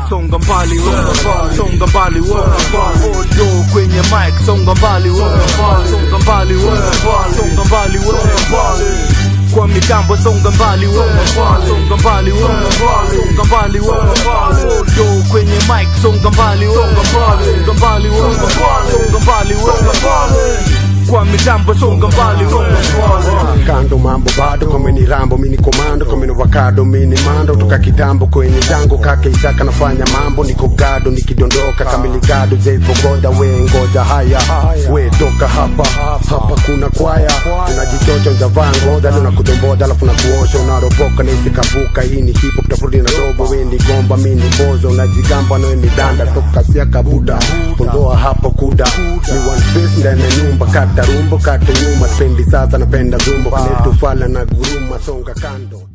songa mbali wewe songa mbali wewe audio kwenye mic songa mbali wewe songa mbali wewe songa mbali wewe kwa mitambo songa mbali wewe songa mbali wewe songa mbali wewe audio kwenye mic songa mbali wewe songa mbali wewe songa mbali wewe kwa mitambo songa mbali wewe kando mambo bado kameni rambo mini komando kameni vakado mini mando toka kitambo kwenye jango kake isaka nafanya mambo niko gado nikidondoka kamiligado jaivogoda we ngoja haya we toka hapa hapa kuna kwaya unajichocha njavaa ngoja leo nakudomboda alafu nakuosha unaropoka naisikavuka hii ni hip hop tafurudi na dogo we ni gomba mini bozo unajigamba nawe ni danda toka siaka buda ondoa hapo kuda ni one face ndani ya nyumba kata rumbo kata nyuma spendi sasa napenda zumbo kanetufala na guruma songa kando